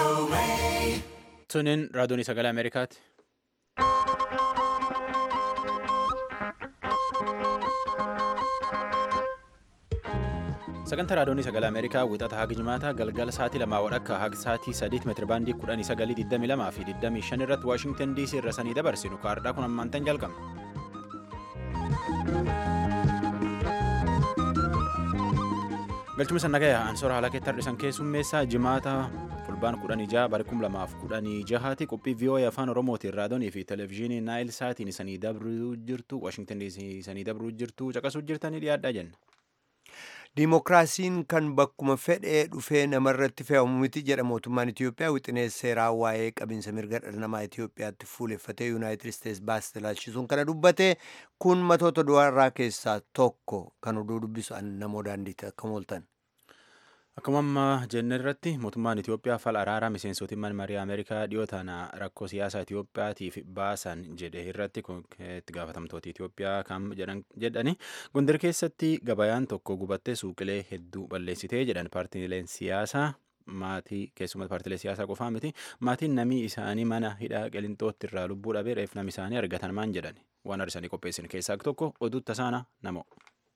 Tuniin raadiyoon sagalee Ameerikaati. Sagantaa raadiyoon sagalee Ameerikaa wixata haga jimaataa galgala sa'aatii lamaa wadhakka haga sa'aatii sadiitti meetira baandii kudhanii sagalii digdamii lamaa fi digdamii shan irratti Waashingtan DC irra sanii dabarsinu kaardhaa kun ammaantan jalqabna. galchuma sannagaya ansoora haala keetti har'isan keessummeessaa jimaata fulbaan kudhanii jaha bara kum lamaaf kudhanii jahaati qophii vii'oo'ee afaan oromootiin raadiyoonii fi televezyiinii naayil saatiin isanii dabruu jirtu waashingtan diisii isanii dabruu jirtu caqasuu jirtanii dhiyaadhaa jenna. Dimookiraasiin kan bakkuma fedhee dhufee namarratti fe'amu miti jedha mootummaan Itoophiyaa wixinee seeraa waa'ee qabinsa mirga dhala namaa Itoophiyaatti fuuleffatee Yuunaayitid Isteets baasite ilaalchisuun kana dubbate kun matoota du'arraa keessaa tokko kan oduu dubbisu namoo daandiitti akka mooltan. Akkuma amma jenne irratti mootummaan Itoophiyaa fala araaraa miseensotiin manmarii Ameerikaa dhiyoo tana rakkoo siyaasaa Itoophiyaatiif baasan jedhe irratti itti gaafatamtoota Itoophiyaa kan jedhani Gondar keessatti gabayaan tokko gubattee suuqilee hedduu balleessitee jedhan paartiileen siyaasaa maatii keessumatti paartiilee siyaasaa qofaa miti maatiin namii isaanii mana hidhaa qilintootti irraa lubbuu dhabee reef nami isaanii argatan maan jedhan waan arsanii qopheessin keessaa tokko oduu tasaana namoo.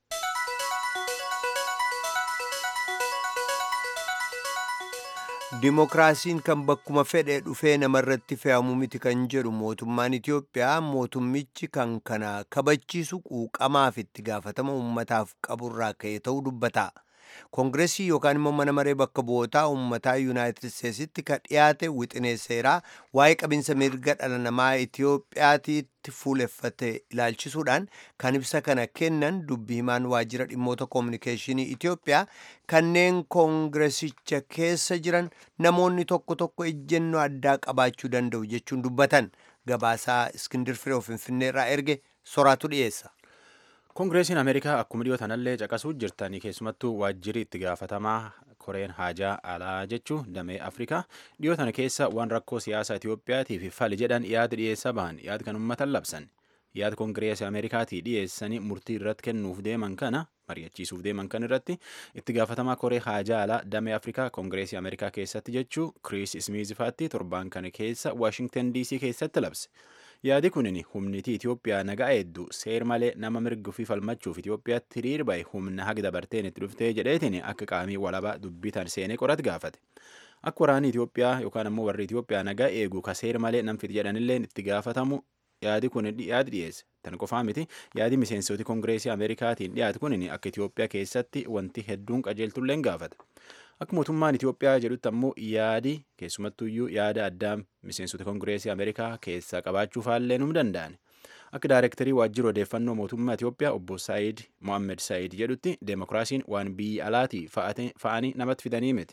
Dimookiraasiin kan bakkuma fedhe dhufee namarratti fe'amu miti kan jedhu mootummaan Itoophiyaa mootummichi kan kana kabachiisu quuqamaaf itti gaafatama uummataaf qaburraa ka'e ta'uu dubbata. Koongireesii yookaan immoo mana maree bakka bu'ootaa uummataa Yuunaayitid Isteetsitti kan dhiyaate wixinee seeraa waa'ee qabinsa mirga dhala namaa Itoophiyaatiitti fuuleffate ilaalchisuudhaan kan ibsa kana kennan dubbi himaan waajjira dhimmoota koominikeeshinii Itoophiyaa kanneen koongireesicha keessa jiran namoonni tokko tokko ejjennoo addaa qabaachuu danda'u jechuun dubbatan gabaasaa Iskindir Firee Finfinneerraa erge soraatu dhiyeessa. Koongireesiin Ameerikaa akkuma dhiyoo tanallee caqasuu jirtanii keessumattuu waajjirri itti gaafatamaa koreen haajaa alaa jechuu damee Afrikaa dhiyoo tana keessa waan rakkoo siyaasaa Itoophiyaatiif fali jedhan yaada dhiyeessaa bahan yaada kan uummatan labsan yaada koongireesii Ameerikaatii dhiyeessanii murtii irratti kennuuf deeman kana mari'achiisuuf deeman kan irratti itti gaafatamaa koree haajaa alaa damee Afrikaa koongireesii Ameerikaa keessatti jechuu Kiriis Ismiizifaatti torbaan kana keessa Waashingtan DC keessatti labse. yaadi kunin humnitii Itoophiyaa nagaa hedduu seer malee nama mirga ofii falmachuuf Itoophiyaatti hiriir bahe humna haga dabarteen itti dhuftee jedheetiin akka qaamii walabaa dubbitan seenee qorat gaafate. Akka waraanni Itoophiyaa yookaan ammoo warri Itoophiyaa nagaa eegu ka seer malee namfiti jedhanillee itti gaafatamu yaadi kun yaadi dhiyeesse. Tan qofaa miti yaadi miseensoti koongireesii Ameerikaatiin dhiyaate kunin akka Itoophiyaa keessatti wanti hedduun qajeeltulleen gaafata. Akka mootummaan Itoophiyaa jedhutti ammoo yaadi keessumattuyyuu yaada addaa miseensota koongireesii Ameerikaa keessaa qabaachuu faallee num danda'an. Akka daayirektarii waajjira odeeffannoo mootummaa Itoophiyaa obbo Saayid Mohammed Saayid jedhutti deemokiraasiin waan biyya alaatii fa'anii namatti fidanii miti.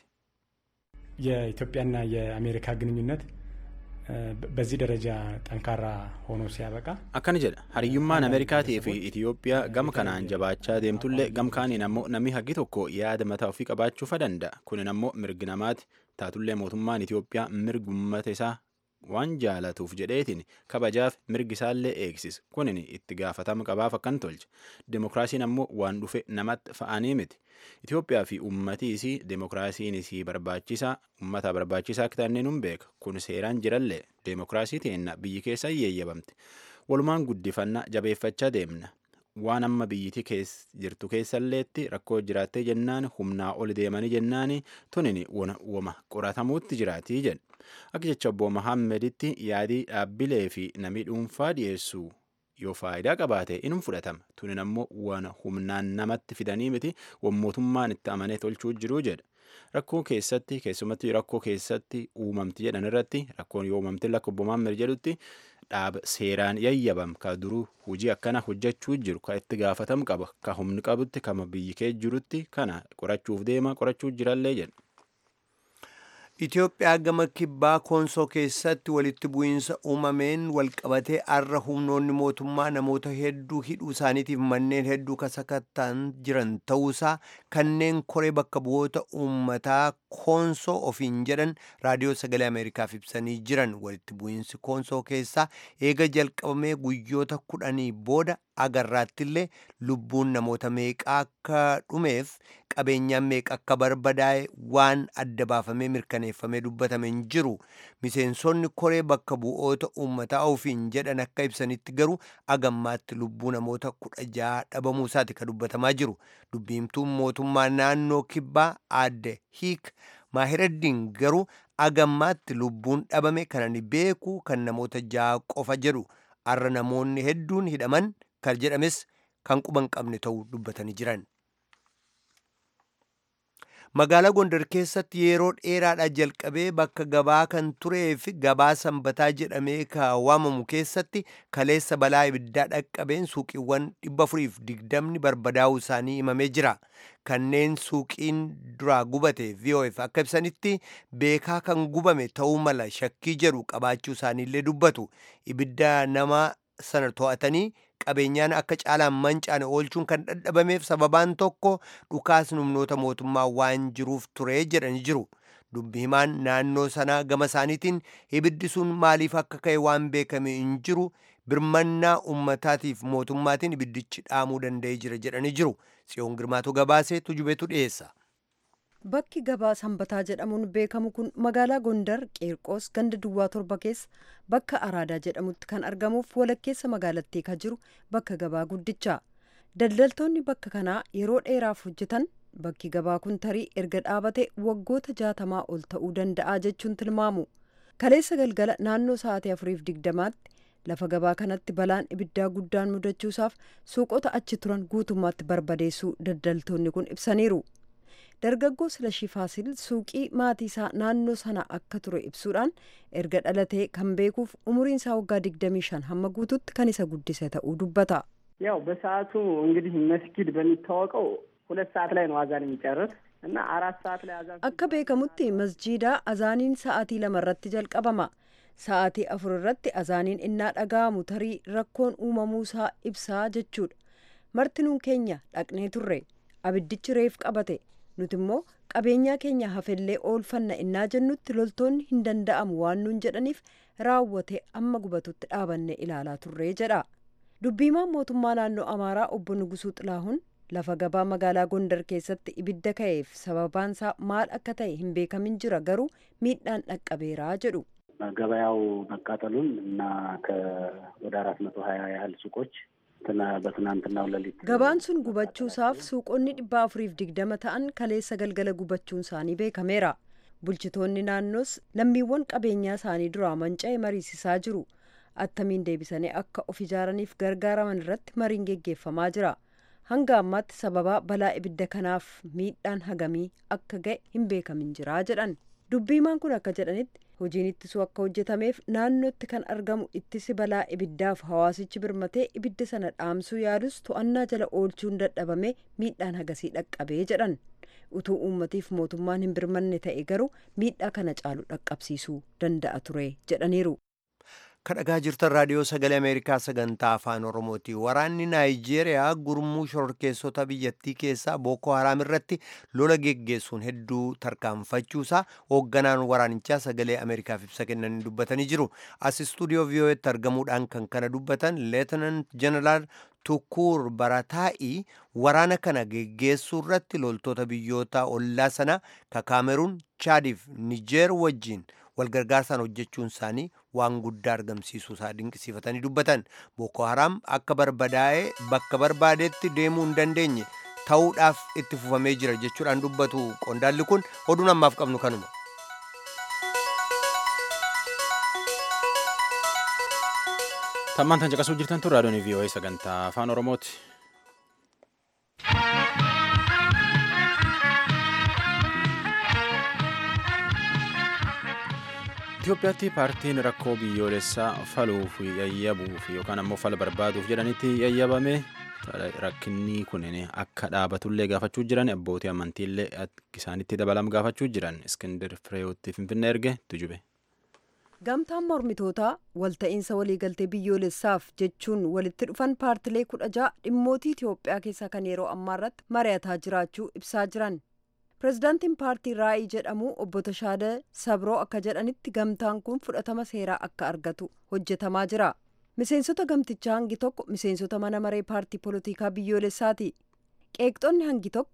የኢትዮጵያና የአሜሪካ ግንኙነት በዚህ ደረጃ ጠንካራ ሆኖ ሲያበቃ akkana jedha hariyyummaan ameerikaatii fi itiyoophiyaa gama kanaan jabaachaa deemtullee gam kaaniin ammoo namni haggi tokko yaada mataa ofii qabaachuufa danda'a kunin ammoo mirgi namaati taatullee mootummaan itiyoophiyaa mirgi uummata isaa waan jaalatuuf jedheetiin kabajaaf mirgi isaallee eegsis kunin itti gaafatama qabaaf akkan tolche demokiraasiin ammoo waan dhufe namatti fa'anii miti Itoophiyaa fi uummatii isii demokiraasiin isii barbaachisaa uummata barbaachisaa akka ta'an nun beeka kun seeraan jirallee demokiraasii teenna biyyi keessa yeeyyabamte walumaan guddifannaa jabeeffachaa deemna waan amma biyyiti jirtu keessalleetti rakkoo jiraattee jennaan humnaa ol deemanii jennaan tunin wama qoratamuutti jiraatii jedhe akka jecha obbo Mahaammeditti yaadii dhaabbilee fi namii dhuunfaa dhiyeessu yoo faayidaa qabaate inum fudhatama tunin ammoo waan humnaan namatti fidanii miti waan mootummaan itti amanee tolchuu jiruu jedha rakkoo keessatti keessumatti rakkoo keessatti uumamti jedhan irratti rakkoon yoo uumamti lakka obbo Mahaammad jedhutti dhaaba seeraan yayyabam ka duruu hojii akkana hojjechuu jiru ka itti gaafatamu qaba ka humni qabutti kama biyyi kee jirutti kana qorachuuf deema qorachuu jirallee jedha. Itoophiyaa gama kibbaa koonsoo keessatti walitti bu'iinsa uumameen walqabatee arra humnoonni mootummaa namoota hedduu hidhuu isaaniitiif manneen hedduu kasakattaan jiran ta'uusaa kanneen koree bakka bu'oota uummataa koonsoo ofiin jedhan raadiyoo sagalee ameerikaaf ibsanii jiran walitti bu'iinsi koonsoo keessaa eega jalqabamee guyyoota kudhanii booda agarraattillee lubbuun namoota meeqaa akka dhumeef qabeenyaan meeqa akka barbadaa'e waan adda baafamee mirkaneeffamee dubbatame hin jiru miseensonni koree bakka bu'oota uummataa ofiin jedhan akka ibsanitti garuu agammaatti lubbuu namoota kudha ja'a dhabamuu isaati ka dubbatamaa jiru dubbiimtuun mootummaa naannoo kibbaa aadde hiik maahiraddiin garuu agammaatti lubbuun dhabame kanani beeku kan namoota ja'a qofa jedhu arra namoonni hedduun hidhaman kan jedhames kan quban qabne ta'uu dubbatanii jiran. magaalaa gondar keessatti yeroo dheeraadhaa jalqabee bakka gabaa kan turee fi gabaa sanbataa jedhamee ka waamamu keessatti kaleessa balaa ibiddaa dhaqqabeen suuqiiwwan dhibba afuriif digdamni barbadaa'uu isaanii himamee jira kanneen suuqiin duraa gubate vof akka ibsanitti beekaa kan gubame ta'uu mala shakkii jedhu qabaachuu isaaniillee dubbatu ibidda nama sana to'atanii qabeenyaan akka caalaan mancaane oolchuun kan dadhabameef sababaan tokko dhukaasni humnoota mootummaa waan jiruuf ture jedhanii jiru dubbi himaan naannoo sanaa gama isaaniitiin ibiddi sun maaliif akka ka'e waan beekame hin jiru birmannaa ummataatiif mootummaatiin ibiddichi dhaamuu danda'ee jira jedhanii jiru tsiyoon girmaatu gabaasee tujubeetu dhiyeessa. Bakki gabaa sanbataa jedhamuun beekamu kun magaalaa Gondar Qeerqoos ganda Duwwaa torba keessa bakka Araadaa jedhamutti kan argamuuf walakkeessa magaalattii kan jiru bakka gabaa guddicha. Daldaltoonni bakka kanaa yeroo dheeraaf hojjetan bakki gabaa kun tarii erga dhaabate waggoota jaatamaa ol ta'uu danda'a jechuun tilmaamu. Kaleessa galgala naannoo sa'aatii afuriif digdamaatti lafa gabaa kanatti balaan ibiddaa guddaan mudachuusaaf suuqota achi turan guutummaatti barbadeessuu daldaltoonni kun ibsaniiru. dargaggoo silashii faasil suuqii maatii isaa naannoo sana akka ture ibsuudhaan erga dhalatee kan beekuuf umuriin isaa waggaa digdamii shan hamma guututti kan isa guddise ta'uu dubbata. ያው በሰዓቱ እንግዲህ መስጊድ በሚታወቀው ሁለት ሰዓት ላይ ነው አዛን የሚጨርስ እና አራት ሰዓት ላይ አዛን akka beekamutti masjiida azaaniin sa'aatii lama irratti jalqabama sa'aatii afur irratti azaaniin innaa dhaga'amu tarii rakkoon uumamuusaa ibsaa jechuudha martinuun keenya dhaqnee turre abiddichi reef qabate nuti immoo qabeenyaa keenya hafellee oolfanna innaa jennutti loltoonni hin danda'amu waan nuun jedhaniif raawwate amma gubatutti dhaabanne ilaalaa turree jedha dubbiimaan mootummaa naannoo amaaraa obbo Nugusuu Xilaahuun lafa gabaa magaalaa Gondar keessatti ibidda ka'eef sababaansaa maal akka ta'e hin beekamin jira garuu miidhaan dhaqqabeeraa jedhu. ገበያው መቃጠሉን እና ከወደ አራት መቶ ሀያ ያህል ሱቆች በትናንትናው ሌሊት gabaan sun gubachuusaaf suuqonni dhibba afuriif digdama ta'an kaleessa galgala gubachuun isaanii beekameera bulchitoonni naannoos lammiiwwan qabeenyaa isaanii duraa manca'e mariisisaa jiru attamiin deebisanii akka of ijaaraniif gargaaraman irratti mariin geggeeffamaa jira hanga ammaatti sababaa balaa ibidda kanaaf miidhaan hagamii akka ga'e hin beekamin jira jedhan dubbiimaan kun akka jedhanitti hojiin ittisuu akka hojjetameef naannootti kan argamu ittisi balaa ibiddaaf hawaasichi birmatee ibidda sana dhaamsuu yaalus to'annaa jala oolchuun dadhabame miidhaan hagasii dhaqqabee jedhan utuu uummatiif mootummaan hin birmanne ta'e garuu miidhaa kana caalu dhaqqabsiisuu danda'a ture jedhaniiru. kadhagaa jirtan raadiyoo sagalee ameerikaa sagantaa afaan oromooti waraanni naayijeeriyaa gurmuu shororkeessota biyyattii keessaa booko haraam irratti lola geggeessuun hedduu tarkaanfachuusaa hoogganaan waraanichaa sagalee ameerikaaf ibsa kennanii dubbatanii jiru as istuudiyoo vii'oo'etti argamuudhaan kan kana dubbatan leetinant jeneraal tukuur barataa'ii waraana kana geggeessuu irratti loltoota biyyoota ollaa sanaa ka kaameruun chaadiif nijeer wajjiin walgargaarsaan hojjechuun isaanii waan guddaa argamsiisuu isaa dinqisiifatanii dubbatan booko haraam akka barbadaa'ee bakka barbaadetti deemuu hin dandeenye ta'uudhaaf itti fufamee jira jechuudhaan dubbatu qondaalli kun oduun ammaaf qabnu kanuma. tammaan tan caqasuu jirtan tun raadiyoon vii'oo'ee sagantaa afaan oromooti. Itoophiyaatti paartiin rakkoo biyyoolessaa faluuf yayyabuuf yookaan ammoo fala barbaaduuf jedhanitti yayyabame rakkinni kunin akka dhaabatullee gaafachuu jiran abbootii amantiillee isaanitti dabalam gaafachuu jiran iskindir fireewotti finfinnee erge tujube. gamtaan mormitootaa walta'iinsa waliigaltee biyyoolessaaf jechuun walitti dhufan paartilee kudha ja'a dhimmootii Itoophiyaa keessaa kan yeroo ammaa irratti mari'ataa jiraachuu ibsaa jiran. pirezidaantiin paartii raa'ii jedhamu obbo Tashaadee Sabroo akka jedhanitti gamtaan kun fudhatama seeraa akka argatu hojjetamaa jira. Miseensota gamtichaa hangi tokko miseensota mana maree paartii polotikaa biyyoolessaati. Qeeqxonni hangi tokko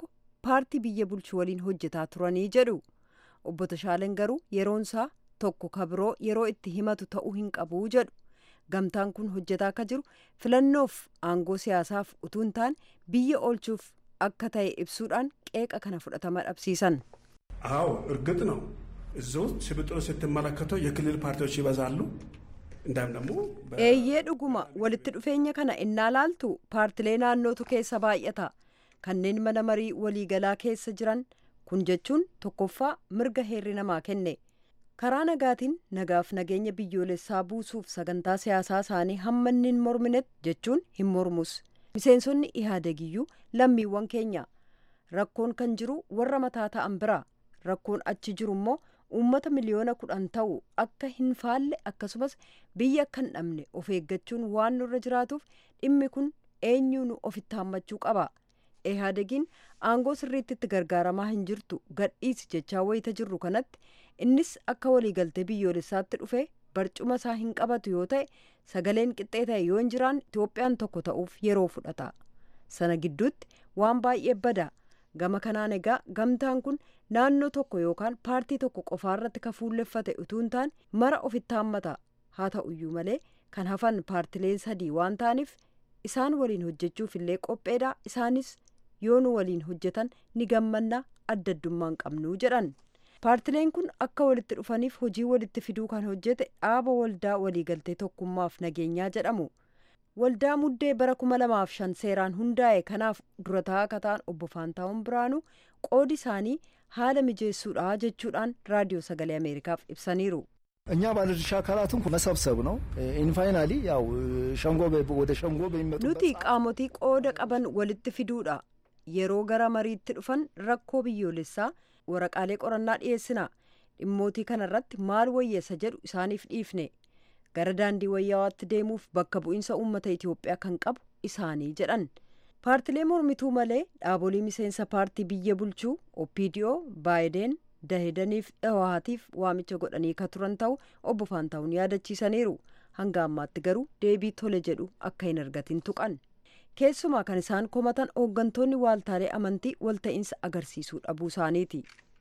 paartii biyya bulchu waliin hojjetaa turanii jedhu obbo Tashaaleen garuu yeroonsaa tokko kabiroo yeroo itti himatu ta'uu hin qabu jedhu gamtaan kun hojjetaa akka jiru filannoof aangoo siyaasaaf utuu hin taane biyya oolchuuf akka ta'e ibsuudhaan qeeqa kana fudhatama dhabsiisan. አዎ እርግጥ ነው እዚህ ውስጥ ሽብጡን ስትመለከተው የክልል ፓርቲዎች ይበዛሉ። እንዳም ደግሞ eeyyee dhuguma walitti dhufeenya kana innaa laaltu paartilee naannootu keessa baay'ata kanneen mana marii waliigalaa keessa jiran kun jechuun tokkoffaa mirga heerri namaa kenne karaa nagaatiin nagaaf nageenya biyyoolessaa buusuuf sagantaa siyaasaa isaanii hamma inni hin morminetti jechuun hin mormus miseensonni ihaadegiyyuu lammiiwwan keenya rakkoon kan jiru warra mataa ta'an bira rakkoon achi jiru immoo uummata miliyoona kudhan ta'u akka hin faalle akkasumas biyya akka hin dhabne of eeggachuun waan nurra jiraatuuf dhimmi kun eenyuun ofitti hammachuu qaba ihaadegiin aangoo sirriitti itti gargaaramaa hin jirtu gadhiisi jechaa wayita jirru kanatti innis akka waliigaltee biyyoolessaatti dhufe barcuma isaa hin qabatu yoo ta'e sagaleen qixxee ta'e yoo hin jiraan itoophiyaan tokko ta'uuf yeroo fudhata sana gidduutti waan baay'ee bada gama kanaan egaa gamtaan kun naannoo tokko yookaan paartii tokko qofaarratti ka fuulleffate utuu hin taane mara ofitti hammata haa ta'uyyuu malee kan hafan paartileen sadii waan ta'aniif isaan waliin hojjechuuf illee qopheedha isaanis yoo nu waliin hojjetan ni gammannaa adda addummaan qabnuu jedhan paartileen kun akka walitti dhufaniif hojii walitti fiduu kan hojjete dhaaba waldaa waliigaltee tokkummaaf nageenyaa jedhamu waldaa muddee bara kuma lamaaf shan seeraan hundaa'e kanaaf durataa akka ta'an obbo Faantaawun Biraanuu qoodi isaanii haala mijeessuudha jechuudhaan raadiyoo sagalee ameerikaaf ibsaniiru. እኛ ባለድርሻ አካላትን መሰብሰብ ነው ኢንፋይናሊ ያው ሸንጎ ወደ ሸንጎ በሚመጡበት nuti qaamotii qooda qaban walitti fiduudha yeroo gara mariitti dhufan rakkoo biyyoolessaa waraqaalee qorannaa dhiyeessina dhimmootii kanarratti maal wayyeessa jedhu isaaniif dhiifne gara daandii wayyawaatti deemuuf bakka bu'iinsa uummata itiyoophiyaa kan qabu isaanii jedhan paartilee mormituu malee dhaabolee miseensa paartii biyya bulchuu opdoo baayideen dahedaniif dhawaatiif waamicha godhanii ka turan ta'u obbo Faantaawun yaadachiisaniiru hanga ammaatti garuu deebii tole jedhu akka hin argatin tuqan keessumaa kan isaan komatan hooggantoonni waaltaalee amantii walta'iinsa agarsiisuu dhabuu isaaniiti.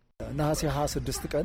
ነሐሴ 26 ቀን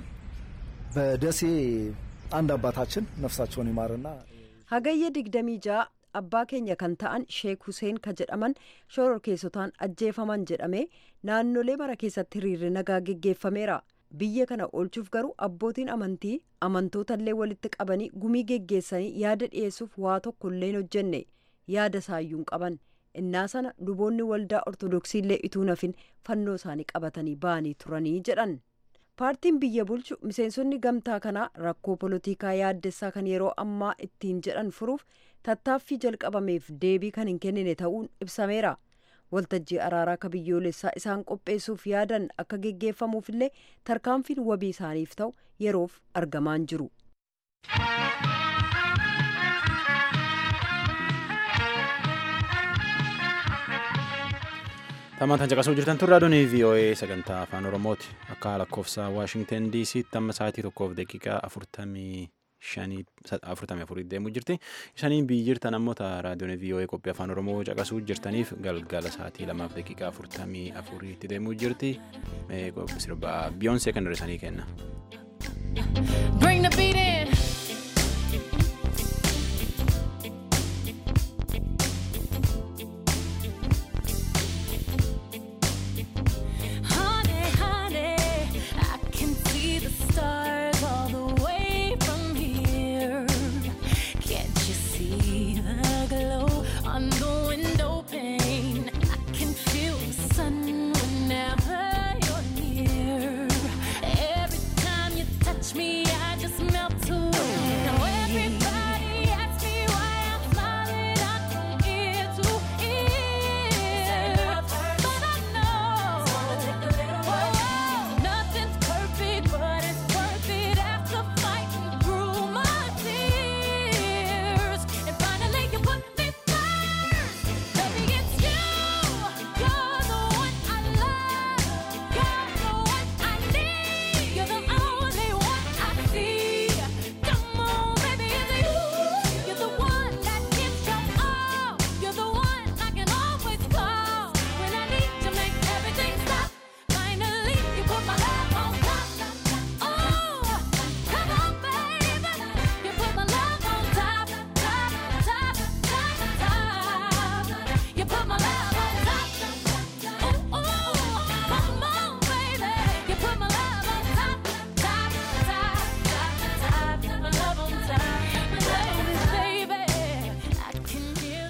በደሴ አንድ አባታችን ነፍሳቸውን ይማርና hagayya digdamii ja'a abbaa keenya kan ta'an sheek huseen ka jedhaman shororkeessotaan ajjeefaman jedhame naannolee mara keessatti hiriirri nagaa geggeeffameera biyya kana oolchuuf garuu abbootiin amantii amantootallee walitti qabanii gumii geggeessanii yaada dhiyeessuuf waa tokkollee hin hojjenne yaada isaayyuu hin qaban innaa sana luboonni waldaa ortodoksiillee ituu nafin fannoo isaanii qabatanii ba'anii turanii jedhan paartiin biyya bulchu miseensonni gamtaa kanaa rakkoo polotikaa yaaddessaa kan yeroo ammaa ittiin jedhan furuuf tattaaffii jalqabameef deebii kan hin kennine ta'uun ibsameera waltajjii araaraa ka biyyoolessaa isaan qopheessuuf yaadan akka geggeeffamuuf illee tarkaanfiin wabii isaaniif ta'u yeroof argamaan jiru. Tammaan caqasuu jirtan turraa doonii VOA sagantaa afaan Oromooti. Akka lakkoofsa Waashingten DC'tti amma sa'aatii tokkoof daqiiqaa afurtamii shanii afurtamii afurii deemuu jirti. Isaniin biyyi jirtan ammoo raadiyoon VOA qophii afaan Oromoo caqasuu jirtaniif galgala sa'aatii lamaaf daqiiqaa afurtamii afuriitti deemuu jirti. Sirba Biyoonsee kan hir'isanii kenna. Bring the beat in. Honey, honey, I can see the stars all the way from here. Can't you see the glow on the window pane? I can feel the sun whenever you're near. Every time you touch me, I just melt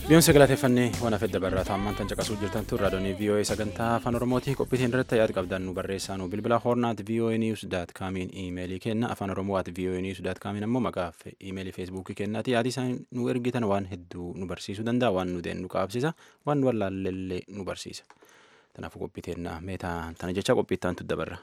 Biyoonse galateeffannee waan hafee dabarraa ammaan tan caqasuu jirtan tun raadiyoonii VOA sagantaa afaan Oromootii qophiitiin irratti yaada qabdan nu barreessaa nu bilbila hoornaat VOA news daat kaamiin iimeelii kenna afaan Oromoo at VOA news daat kaamiin ammoo maqaa iimeelii feesbuukii kennaati yaadi isaan nu ergitan waan hedduu nu barsiisuu danda'a waan nu deen nu qaabsisa waan nu wallaallee nu barsiisa. Kanaafuu qophiiteen meetaa tana jecha qophiittaan tu dabarra.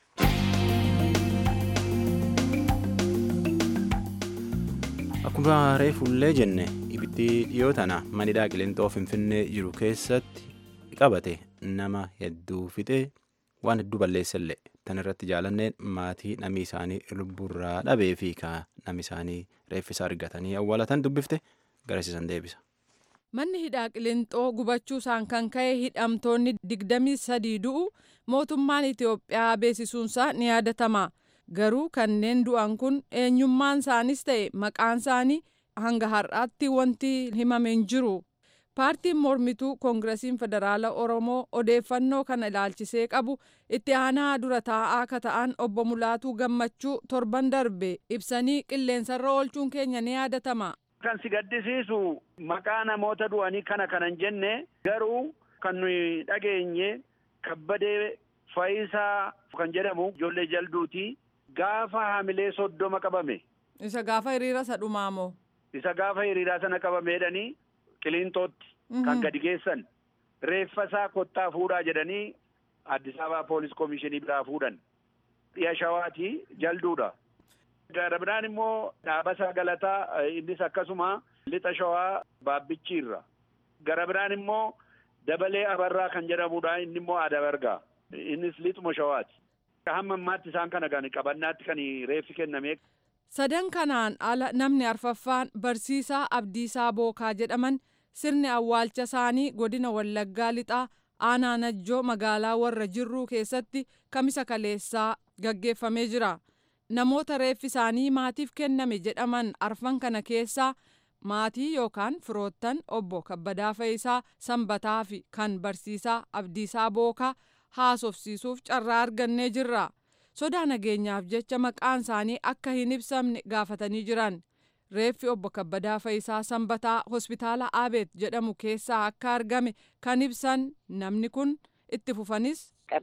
Akkuma reefullee jenne ibiddi dhiyoo tana manidhaa qileenxoo finfinnee jiru keessatti qabate nama hedduu fixee waan hedduu balleessellee tan irratti jaalanneen maatii namni isaanii lubburraa dhabee fi namni isaanii reeffisa argatanii awwaalatan dubbifte garasiisan deebisa. Manni hidhaa qileenxoo gubachuusaan kan ka'e hidhamtoonni digdamii sadii du'u mootummaan Itoophiyaa beeksisuunsaa ni yaadatama. Garuu kanneen du'an kun eenyummaan isaanis ta'e maqaan isaanii hanga har'aatti wanti himame hin jiru. Paartiin mormituu Koongiresiin Federaala Oromoo odeeffannoo kana ilaalchisee qabu itti aanaa dura taa'aa akka ta'an obbo Mulaatuu Gammachuu torban darbe ibsanii qilleensarra oolchuun keenya ni yaadatama. Kan si gaddisiisu maqaa namoota du'anii kana kanan jenne garuu kan nuyi dhageenye kabbadee Fayisaa kan jedhamu ijoollee jalduuti. Gaafa hamilee soddoma qabame. Isa gaafa hiriira isa dhumaa moo? Isa gaafa hiriiraa sana qabameedhanii qiliintootti kan gadi geessan. Reeffasaa kottaa fuudhaa jedhanii Addis Ababaa Poolis Komishinii biraa fuudhan. Dhiya shawaati jalduudha. Gara biraan immoo dhaabasaa galataa innis akkasuma lixa shawaa baabbichiirra. Gara biraan immoo dabalee abarraa kan jedhamudha inni immoo adabargaa. Innis lixuma shawaati. hamma ammaatti isaan kana kan qabannaatti kan reeffi kenname. Sadan kanaan ala namni arfaffaan barsiisaa Abdiisaa Bookaa jedhaman sirni awwaalcha isaanii godina Wallaggaa lixaa aanaa Najjoo magaalaa warra jirruu keessatti kamisa kaleessaa gaggeeffamee jira. Namoota reeffi isaanii maatiif kenname jedhaman arfan kana keessaa maatii yookaan firoottan obbo Kabbadaa Fayisaa Sanbataa fi kan barsiisaa Abdiisaa Bookaa haasofsiisuuf carraa argannee jirra. Sodaa nageenyaaf jecha maqaan isaanii akka hin ibsamne gaafatanii jiran. Reeffi obbo Kabbadaa Fayisaa Sanbataa hospitaala Aabeet jedhamu keessaa akka argame kan ibsan namni kun itti fufanis.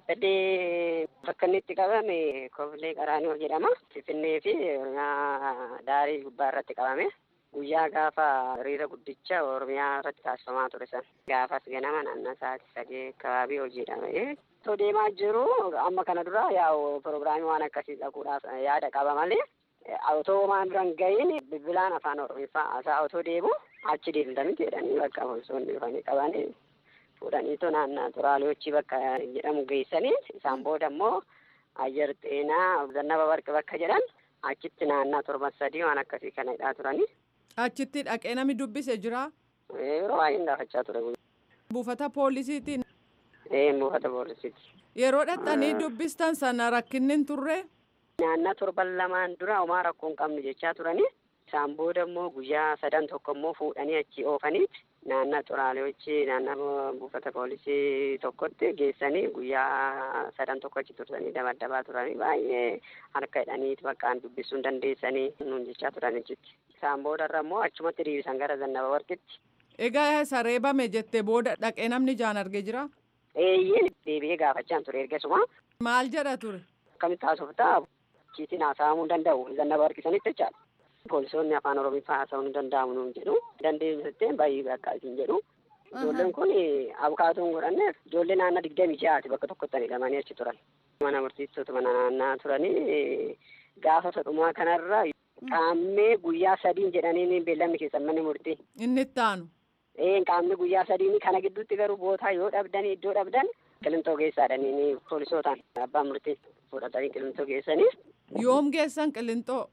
Kabbadee bakka inni itti qabame Kofilee Qaraanioo jedhama. Finfinnee fi Oromiyaa daarii gubbaa irratti qabame. Guyyaa gaafa hiriira guddicha Oromiyaa irratti taasifamaa ture san. Gaafas ganama naannoo sa'aatii sadii akkababii hojiidha. Otoo deemaa jiru amma kana dura yaa'u pirogiraamii waan akkasii dhaquudhaaf yaada qaba malee otoo maan biran ga'iin bilbilaan afaan Oromiffaa haasaa otoo deemu achi deemtanii jedhanii bakka poolisoonni dhufanii qabanii fuudhaniitu naannaa xuraaliyochi bakka jedhamu geessanii isaan booda immoo ayyar xeenaa zannaba barqi bakka jedhan achitti naannaa torban sadii waan akkasii kana hidhaa turanii. Achitti dhaqee namni dubbise jira. Yeroo baay'een gaafachaa ture. Buufata poolisiitiin. Ee buufata poolisiiti. Yeroo dhaqxanii dubbistan sana rakkinni hin turre. Naannaa torban lamaan dura homaa rakkoo hin qabnu jechaa turanii. Isaan booda immoo guyyaa sadan tokko immoo fuudhanii achi oofaniiti. Naannaa xuraaliyochi naannaa buufata poolisii tokkotti geessanii guyyaa sadan tokko achi tursanii dabaddabaa turanii baay'ee harka hidhaniiti bakkaan dubbisuu hin dandeessanii nuun jechaa turan achitti. Isaan boodarra immoo achumatti dhiibisan gara zannaba warqitti. Egaa isa reebame jettee booda dhaqee namni jaan argee jira? Eeyyeen deebi'ee gaafachaan ture ergasuma. Maal jedha ture? Akkamitti haasoftaa chiitiin haasa'amuu hin danda'u zannaba warqisanitti jechaadha. Poolisoonni afaan Oromiffaa haasa'uu hin danda'amu nuun jedhu. Dandeessitee baay'ee bakka isin jedhu. Ijoolleen kun abukaatoo hin godhanneef ijoollee naannaa digdamii ja'aati bakka tokkotti hidhamanii achi turan. Mana murtiistoota mana naannaa turanii gaafa sadhumaa kanarra qaammee guyyaa sadiin jedhanii beellamni keessan manni murtii. Inni itti aanu. Ee qaammee guyyaa sadiin kana gidduutti garuu bootaa yoo dhabdan iddoo dhabdan qilintoo geessaadhanii poolisootaan abbaan murtii fudhatanii qilintoo geessanii. Yoom geessan qilintoo?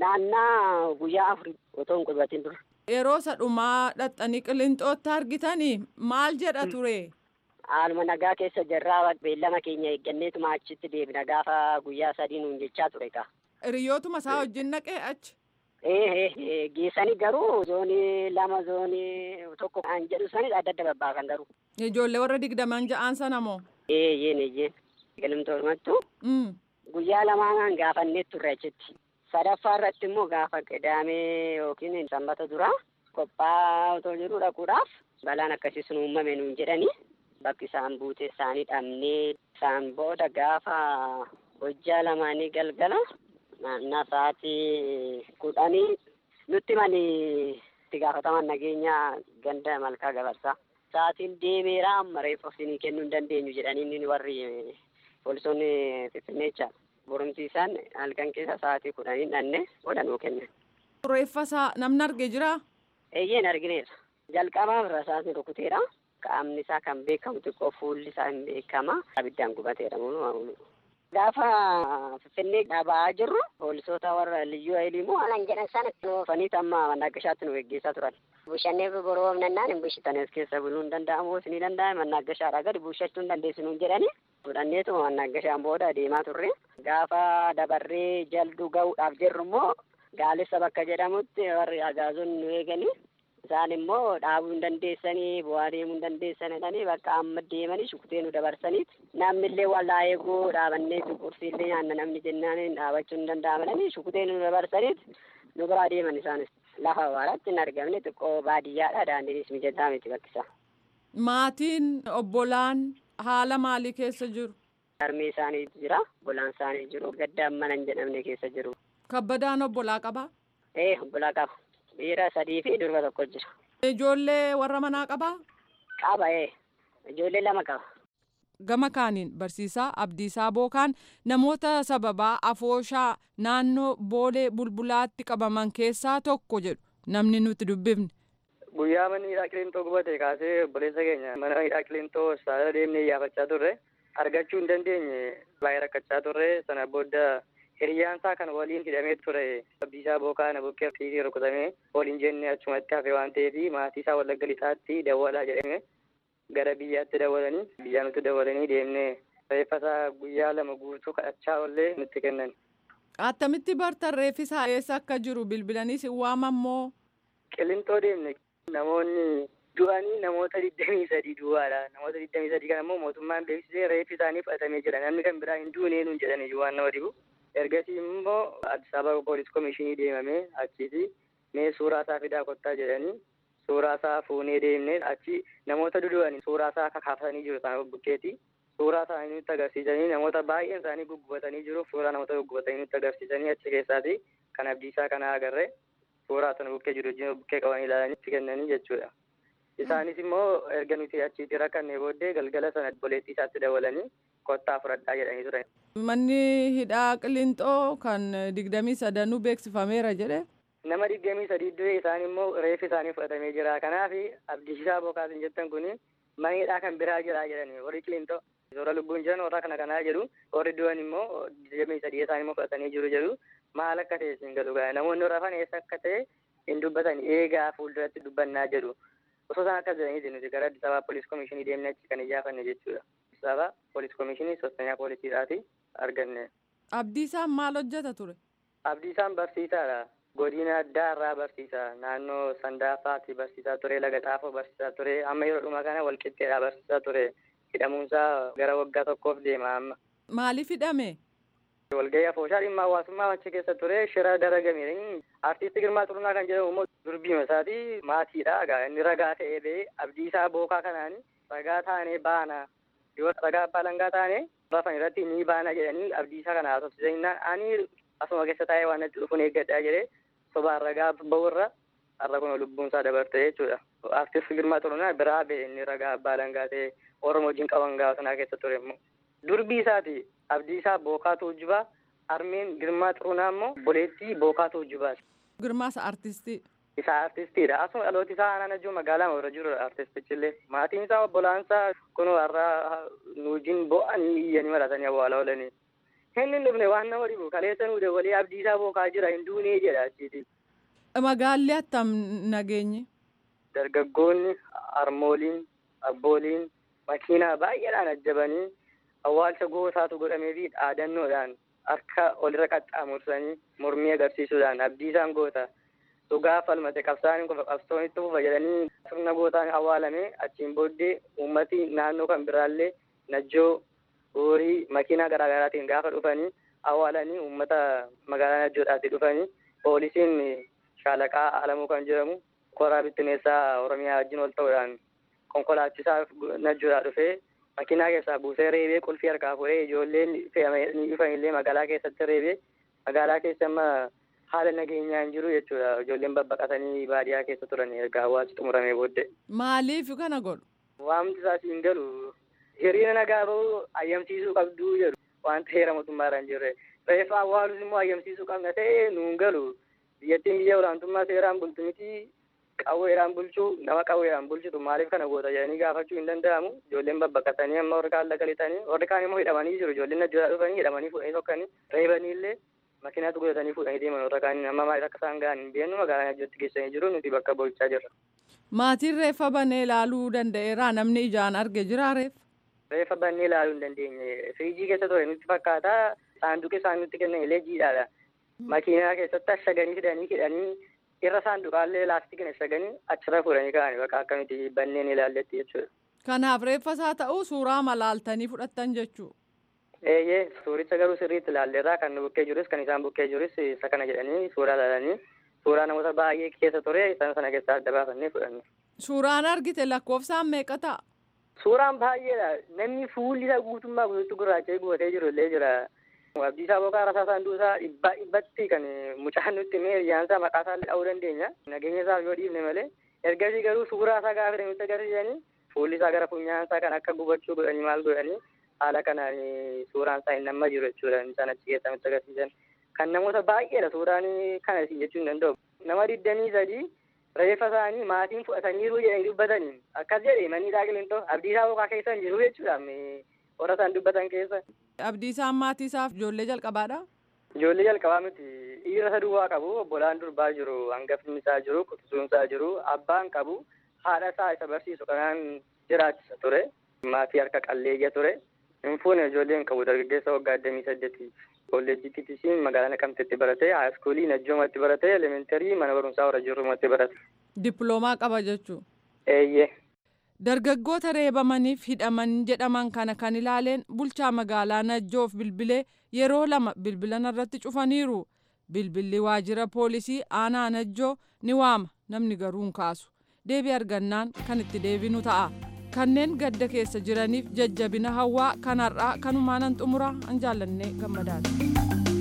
Naannaa guyyaa afurii otoo hin qubatin dura. Yeroo sadhumaa dhaxxanii qilintootti argitanii maal jedha ture? Haaluma nagaa keessa jirraa beellama keenya eegganneetuma achitti deebina gaafa guyyaa sadii nuun jechaa ture kaa. Hiriyootuma isaa wajjin naqee achi. Ee geessanii garuu zoonii lama zoonii tokko kan jedhu sani adda adda babbaakan garuu. Ijoollee warra digdaman ja'aan sana moo? Ee yeen eeyyeen. Qilintootumattu. Guyyaa lamaan gaafannee turre achitti. Sadaffaa irratti immoo gaafa qidaamee yookiin sanbata duraa qophaa'aa otoo jiru dhaquudhaaf balaan akkasii sun uumame nuun jedhanii bakki isaan buute isaanii dhabnee isaan booda gaafa hojjaa lamaanii galgala naannaa sa'aatii kudhanii nutti manii itti gaafataman nageenyaa ganda malkaa gabarsaa. Sa'aatiin deemeera amma reeffa isinii kennuu hin dandeenyu jedhanii warri poolisoonni Finfinneecha. Borumsiisaan halkan keessa sa'aatii kudhanii dhanne booda nuu kennan. Reeffa isaa namni argee jiraa? Eeyyeen argineera. Jalqabaaf rasaasni rukuteera. Qaamni isaa kan beekamu xiqqoo fuulli isaa hin beekama. Abiddaan gubateera munu Gaafa Finfinnee dhabaa jirru poolisoota warra liyyuu hayilii immoo alan jedhan sana oofanii amma mannaagashaatti nu geggeessaa turan. Bushannee boroo nannaan hin bushitanes keessa buluu hin danda'amu isinii danda'ame mannaagashaadhaa gadi bushachuu hin dandeessinu jedhanii fudhanneetu mannaagashaan booda deemaa turre. Gaafa dabarree jalduu ga'uudhaaf jirru immoo gaalessa bakka jedhamutti warri agaazonni nu eeganii isaan immoo dhaabuu hin dandeessanii bu'aa deemuu hin dandeessan jedhanii bakka amma deemanii shukutee nu dabarsaniiti. Namni illee walaa eeguu dhaabannee qursiillee nyaanna namni jennaan dhaabachuu hin danda'amanii shukutee nu dabarsaniiti nu biraa deeman isaanis. Lafa awwaaratti hin argamne xiqqoo baadiyyaadha daandiinis mijataa miti bakkisaa. Maatiin obbolaan haala maalii keessa jiru? Harmee isaanii jira, obbolaan isaanii jiru, gaddaan mana hin jedhamne keessa jiru. Kabbadaan obbolaa qabaa? Ee obbolaa qaba. Dhiira sadii fi durba tokko jira. Ijoollee warra manaa qabaa? Qaba ee. Ijoollee lama qaba. Gama kaaniin barsiisaa Abdiisaa Bookaan namoota sababaa afooshaa naannoo boolee bulbulaatti qabaman keessaa tokko jedhu namni nuti dubbifne. Guyyaa manni hidhaa qilintoo gubate kaasee obboleessa keenya mana hidhaa qilintoo saala deemnee iyyaafachaa turre argachuu hin dandeenye baay'ee rakkachaa turre sana booda hiriyyaan isaa kan waliin hidhamee ture Abdiisaa Bookaan bukkee fiitii rukutamee waliin jennee achumatti hafe waan ta'eef maatii isaa wallagga lixaatti dawwalaa jedhame gara biyyaatti dawwalanii biyyaa nutti dawwalanii deemnee reeffasaa guyyaa lama guutuu kadhachaa ollee nutti kennan. Attamitti bartan reeffisaa eessa akka jiru bilbilaniis hin waamammoo. Qilintoo deemne namoonni du'anii namoota digdamii sadii duwwaadha. Namoota digdamii sadii kana immoo mootummaan beeksisee reeffi isaanii fudhatamee jira. Namni kan biraa hin duunee nuun jedhanii waan nama dhibu. Ergasii immoo Addis Ababa Poolis Komishinii deemamee achiiti mee suuraa isaa fidaa kottaa jedhanii suuraa isaa fuunee deemnee achi namoota dudu'anii suuraa isaa kakaafsanii jiru isaan bukkeeti. Suuraa isaanii nutti agarsiisanii namoota baay'een isaanii guggubatanii jiru. Suuraa namoota guggubatanii nutti agarsiisanii achi keessaati kan abdiisaa kana agarree suuraa sana bukkee jiru wajjin bukkee qabanii ilaalanii itti kennanii jechuudha. Isaanis immoo erga nuti achitti rakkannee booddee galgala sana obboleettii isaatti dawwalanii kottaa fudhadhaa jedhanii turan. Manni hidhaa qilintoo kan digdamii sadanuu beeksifameera jedhe. Nama digdamii sadii du'e isaan immoo reeffi isaanii fudhatamee jira. Kanaaf abdiisaa bookaasin jettan kuni mana hidhaa kan biraa jira jedhani warri qilintoo. Suuraa lubbuun jiran warra kana kanaa jedhu warri du'an immoo digdamii sadii isaanii immoo fudhatanii jiru jedhu maal akka ta'e siin galu gaa namoonni rafan eessa akka ta'e hin dubbatan eegaa fuulduratti dubbannaa jedhu. Osoo isaan akka jedhaniiti nuti gara Addis Ababa Poolis Komishinii deemnee achi kan iyyafanne jechuudha. Addis Ababa Poolis Komishinii sostanyaa poolisiidhaati arganne. Abdiisaan maal hojjeta ture? Abdiisaan barsiisaadha. Godina addaa irraa barsiisa. Naannoo Sandaafaatti barsiisaa ture. Laga Xaafoo barsiisaa ture. Amma yeroo dhumaa kana Walqixxeedhaa barsiisaa ture. Hidhamuunsaa gara waggaa tokkoof deema amma. Maaliif hidhame? Walgahii afooshaa dhimma hawaasummaa achi keessa ture shira daragame. Artiist Girmaa Xurunaa kan jedhamu immoo durbiima isaati maatiidha. Egaa inni ragaa ta'ee ba'ee abdiisaa bookaa kanaan ragaa taanee baana. Yoo ragaa abbaa langaa taane rafan irratti ni baana jedhanii abdiisaa kana haasofsiisanii ani asuma keessa taa'ee waan natti dhufuun eeggadhaa jedhee sobaan ragaa ba'urra har'a kun lubbuun isaa dabarte jechuudha. Artiist Girmaa Xurunaa biraa ba'e inni ragaa abbaa langaa ta'ee Oromoo wajjin qaban gaafa sanaa keessa ture immoo. Durbii isaati abdiisaa bookaatu hojjubaa harmeen Girmaa Xurunaa immoo boleettii bookaatu hojjubaati. Girmaas artistii. Isaa artistiidha. Asuma dhalooti isaa aanaan ajjuu magaalaa irra jiru artistichillee. Maatiin isaa obbolaansa isaa kun har'a nu wajjin bo'anii iyyanii maratanii awwaala oolanii. Inni dhufne waan nama dhibu kaleessa nu dabalee abdiisaa bookaa jira hin duunee jedha achiiti. Magaalli attam nageenye. Dargaggoonni, harmooliin, abbooliin makiinaa baay'eedhaan ajjabanii awwaalcha goosaatu godhamee fi dhaadannoodhaan harka olirra qaxxaamursanii mormii agarsiisuudhaan abdiisaan goota dhugaa falmate qabsaaniin qofa qabsoonitti fufa jedhanii sirna gootaan awwaalame achiin booddee uummati naannoo kan biraallee najjoo horii makiinaa garaagaraatiin gaafa dhufanii awwaalanii uummata magaalaa najjoodhaatti dhufanii poolisiin shaalaqaa alamuu kan jedhamu koraa bittineessaa Oromiyaa wajjin ol ta'uudhaan konkolaachisaa najjoodhaa dhufee makiinaa keessaa buusee reebee qulfii harkaa fuudhee ijoolleen fe'amanii dhufan illee magaalaa keessatti reebee magaalaa keessa amma haala nageenyaa hin jiru jechuudha ijoolleen babbaqatanii baadiyyaa keessa turan erga hawaasi xumuramee booddee. Maaliif kana godhu? Waamti isaas hin galu hiriira nagaa bahuu ayyamsiisuu qabduu jedhu wanta heera mootummaarra hin jirre reeffa awwaalus immoo ayyamsiisuu qabna ta'e nuun galu biyyattiin biyya olaantummaa seeraan bultu miti qawweedhaan bulchuu nama qawweedhaan bulchitu maaliif kana goota jedhanii gaafachuu hin danda'amu ijoolleen babbaqatanii amma warri kaan lagalitanii warri kaan immoo hidhamanii jiru ijoolleen ajjootaa dhufanii hidhamanii fuudhanii tokkanii reebanii illee makiinaatu godhatanii fuudhanii deeman warra kaan amma maaliif akka isaan ga'an hin beeknu magaalaa ajjootti geessanii jiru nuti bakka bulchaa jirra. Maatiin reeffa banee ilaaluu danda'eera namni ijaan arge jira reeffa. Reeffa bannee ilaaluu hin dandeenye firiijii keessa ture nutti fakkaata saanduqi isaan nutti kennan illee jiidhaadha. Makiinaa keessatti ashaganii fidanii hidhanii irra saanduqaallee laastikiin ashaganii achirra fuudhanii ka'anii bakka akkamitti banneen ilaalletti jechuudha. Kanaaf reeffa isaa ta'uu suuraa malaaltanii fudhattan jechuu. Eeyyee suuricha garuu sirriitti ilaalleerraa kan nu bukkee jirus kan isaan bukkee jirus isa kana jedhanii suuraa ilaalanii suuraa namoota baay'ee keessa ture isaan sana keessaa adda baafannee fudhanne. Suuraan argite lakkoofsaan meeqa ta'a? Suuraan baay'eedha. Namni fuulli isaa guutummaa guutuutti gurraacha'ee gubatee jiru illee jira. Abdiisaa Boqaa Rasaa Saanduusaa dhibbaa dhibbatti kan mucaan nutti himee hiriyaansaa maqaa isaa dha'uu dandeenya. Nageenya isaaf yoo dhiifne malee. Ergasii garuu suuraa isaa gaafa nutti agarsiisanii fuulli isaa gara funyaan isaa kan akka gubachuu godhanii maal godhanii haala kanaan suuraan isaa hin namma jiru jechuudha. Isaan achi keessaa nutti agarsiisan. Kan namoota baay'eedha suuraan kana jechuu hin danda'u. Nama digdamii sadii reeffa isaanii maatiin fudhataniiru jedhanii dubbatanii akkas jedhe manni daaqilintoo abdiisaa boqaa keessa hin jiru jechuudha warra isaan dubbatan keessa. Abdiisaan maatii isaaf ijoollee jalqabaadha. Ijoollee jalqabaa miti dhiira isa duwwaa qabu obbolaan durbaa jiru hangafni isaa jiru quxisuun isaa jiru abbaan qabu haadha isaa isa barsiisu kanaan jiraachisa ture maatii harka qalleeyya ture hin fuune ijoolleen qabu dargaggeessa waggaa digdamii saddeeti. kolleejjii TTC'n magaalaa Naqamteetti barate haayiskuulii Najjoomatti barate elementarii mana barumsaa warra jirrumatti barate. Dippiloomaa qaba jechuun. Eeyyee. Dargaggoota reebamaniif hidhaman jedhaman kana kan ilaaleen bulchaa magaalaa Najjoof bilbilee yeroo lama bilbilan irratti cufaniiru. Bilbilli waajjira poolisii aanaa Najjoo ni waama namni garuu hin kaasu. Deebii argannaan kan itti deebinu ta'a. kanneen gadda keessa jiraniif jajjabina hawaa kanarraa kanumaanan xumuraa an jaallannee gammadaati.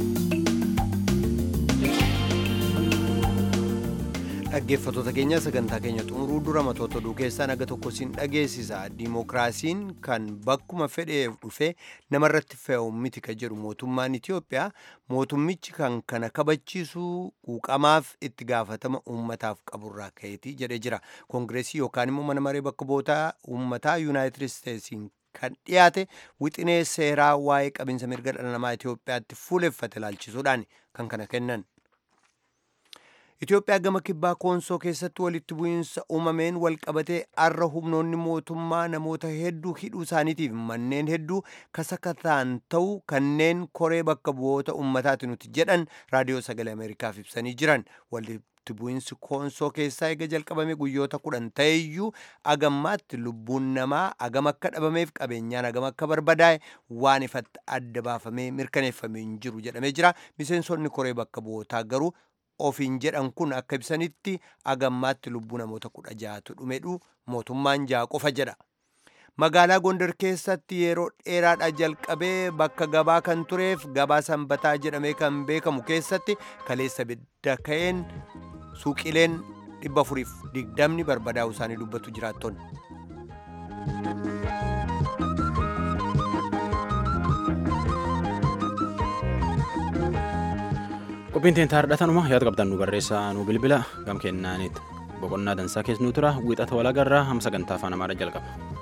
dhaggeeffattoota keenya sagantaa keenya xumuruu dura matoota oduu keessaa naga tokko siin dhageessisa diimokiraasiin kan bakkuma fedheef dhufe namarratti fe'u miti ka jedhu mootummaan itiyoophiyaa mootummichi kan kana kabachiisuu quuqamaaf itti gaafatama uummataaf qaburraa ka'eeti jedhee jira koongireesii yookaan immoo mana maree bakka bootaa uummataa yuunaayitid isteetsiin kan dhiyaate wixinee seeraa waa'ee qabinsa mirga dhala namaa itiyoophiyaatti fuuleffate ilaalchisuudhaan kan kana kennan. Itoophiyaa gama kibbaa koonsoo keessatti walitti bu'iinsa uumameen walqabatee arra humnoonni mootummaa namoota hedduu hidhuu isaaniitiif manneen hedduu kasakataan ta'u kanneen koree bakka bu'oota uummataati nuti jedhan raadiyoo sagalee ameerikaaf ibsanii jiran walitti bu'iinsi koonsoo keessaa eega jalqabame guyyoota kudhan ta'eyyuu agammaatti lubbuun namaa agam akka dhabameef qabeenyaan agam akka barbadaa'e waan ifatti adda baafamee mirkaneeffamee hin jiru jedhamee jira miseensonni koree bakka bu'ootaa garuu ofiin jedhan kun akka ibsanitti agammaatti lubbuu namoota kudha ja'atu dhumedhu mootummaan ja'a qofa jedha. Magaalaa Gondar keessatti yeroo dheeraadha jalqabee bakka gabaa kan tureef gabaa sanbataa jedhamee kan beekamu keessatti kaleessa bidda ka'een suuqileen dhibba afuriif digdamni barbadaa'u isaanii dubbatu jiraattonni. qophiin teen taardhatanuma yaada qabdan nu barreessaa nu bilbila gam kennaanitti boqonnaa dansaa keessa nu tura wiixata walagarraa hamma sagantaa afaan amaaraa jalqaba.